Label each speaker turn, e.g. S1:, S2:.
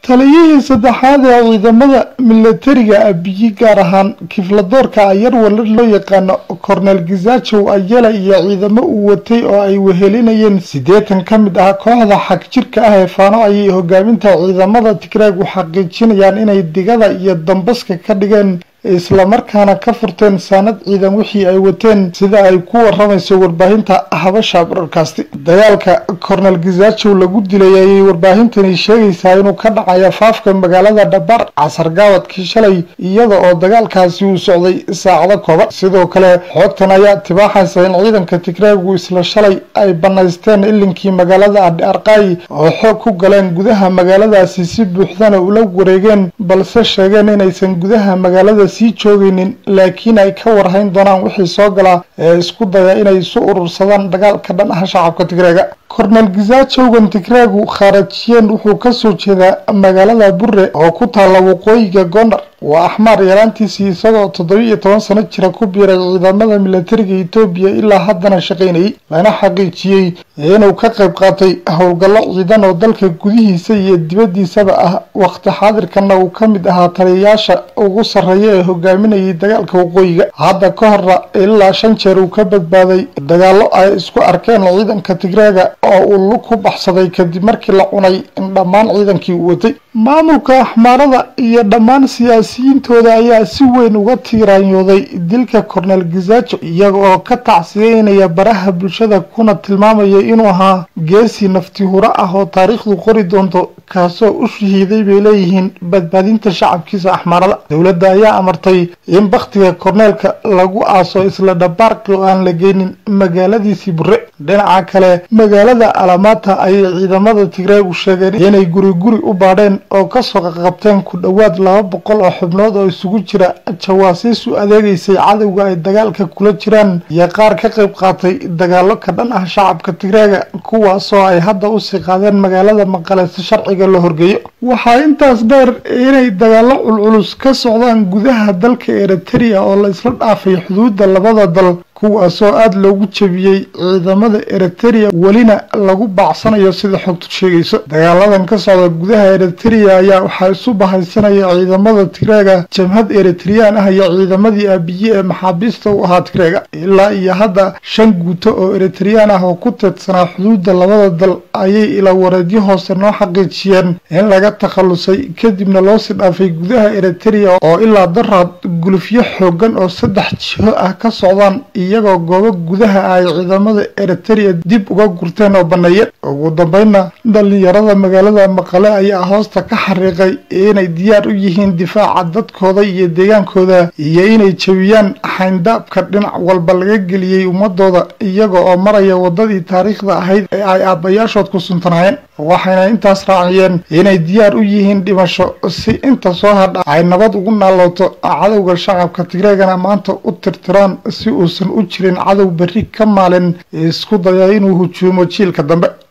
S1: taliyihii saddexaad ee ciidamada milatariga abiyi gaar ahaan kifladoorka ayar walar loo yaqaano kornel gizajow ayela iyo ciidamo uu watay oo ay wehelinayeen siddeetan ka mid ah kooxda xag jirka ah ee faano ayay hogaaminta ciidamada tigraag u xaqiijinayaan inay digada iyo dambaska ka dhigeen islamarkaana ka furteen saanad ciidan wixii ay wateen sida ay ku waramayso warbaahinta habasha broadcast dagaalka kornel gizajow lagu dilay ayay warbaahintani sheegaysaa inuu ka dhacayo faafka magaalada dhabar casar gaawadkii shalay iyada oo dagaalkaasi uu socday saacado kooban sidoo kale xoogtan ayaa tibaaxaysa in ciidanka tigraagu isla shalay ay banaysteen ilinkii magaalada adhi arqaayi oo xoog ku galeen gudaha magaaladaasi si buuxdana ula wareegeen balse sheegeen inaysan gudaha magaalada sii joogaynin laakiin ay ka warhayn doonaan wixii soo galaa ee isku daya inay isu urursadaan dagaalka dhan ah shacabka tigreega kornel gizajowgan tigraagu khaarajiyeen wuxuu kasoo jeedaa magaalada burre oo ku taalla waqooyiga gondar waa axmaar yaraantiisii isagoo toddobiiyo toban sano jira ku biiray ciidamada milatariga etoobiya ilaa haddana shaqaynayay lana xaqiijiyey inuu ka qayb qaatay howlgallo ciidan oo dalka gudihiisa iyo dibaddiisaba ah waqti xaadirkana uu ka mid ahaa taliyayaasha ugu sarreeya ee hogaaminayay dagaalka waqooyiga hadda ka horna ilaa shan jeer uu ka badbaaday dagaallo ay isku arkeen ciidanka tigreega oo uu lug ku baxsaday kadib markii la cunay in dhammaan ciidankii uu watay maamulka axmaarada iyo dhammaan siyaasiyiintooda ayaa si weyn uga tiiraanyooday dilka kornel gizajo iyaga oo ka tacsiyeynaya baraha bulshada kuna tilmaamaya inuu ahaa geesi nafti huro ah oo taariikhdu qori doonto kaasoo u shahiiday bay leeyihiin badbaadinta shacabkiisa axmaarada dowladda ayaa amartay in bakhtiga korneelka lagu aaso isla dhabaarqi oo aan la geynin magaaladiisii burre dhinaca kale magaalada alamaata ayay ciidamada tigreegu sheegeen inay guri guri u baadheen oo kasoo qaqabteen ku dhowaad laba boqol oo xubnood oo isugu jira jawaasiis u adeegaysay cadowga ay dagaalka kula jiraan iyo qaar ka qayb qaatay dagaalo ka dhan ah shacabka tigreega kuwaasoo ay hadda usii qaadeen magaalada maqale si sharciga la horgeeyo waxaa intaas dheer inay dagaalo culculus ka socdaan gudaha dalka eriteria oo la isla dhaafay xuduudda labada dal kuwaasoo aada loogu jebiyey ciidamada eriteria welina lagu baacsanayo sida xogtu sheegayso dagaaladan ka socda gudaha eriteria ayaa waxaa isu bahaysanaya ciidamada tigreega jamhad eritreyaan ah iyo ciidamadii aabiye ee maxaabiista u ahaa tigreega ilaa iyo hadda shan guuto oo eritreyaan ah oo ku teedsanaa xuduudda labada dal ayay ila wareedyo hoose noo xaqiijiyeen in laga takhalusay kadibna loosii dhaafay gudaha eriteria oo ilaa daraad gulufyo xoogan oo saddex jiho ah ka socdaan iyagoo goobo gudaha ay ciidamada eriteria dib uga gurteen oo baneeyeen ugu dambeynna dhalinyarada magaalada maqale ayaa hoosta ka xariiqay inay diyaar u yihiin difaaca dadkooda iyo deegaankooda iyo inay jebiyaan xayndaabka dhinac walba laga geliyey ummadooda iyaga oo maraya wadadii taariikhda ahayd ee ay aabbayaashood ku suntanaayeen waxayna intaas raaciyeen inay diyaar u yihiin dhimasho si inta soo hadha ay nabad ugu naalooto cadowga shacabka tigreegana maanta u tirtiraan si uusan u jirin cadow berri ka maalin isku daya inuu hujuumo jiilka dambe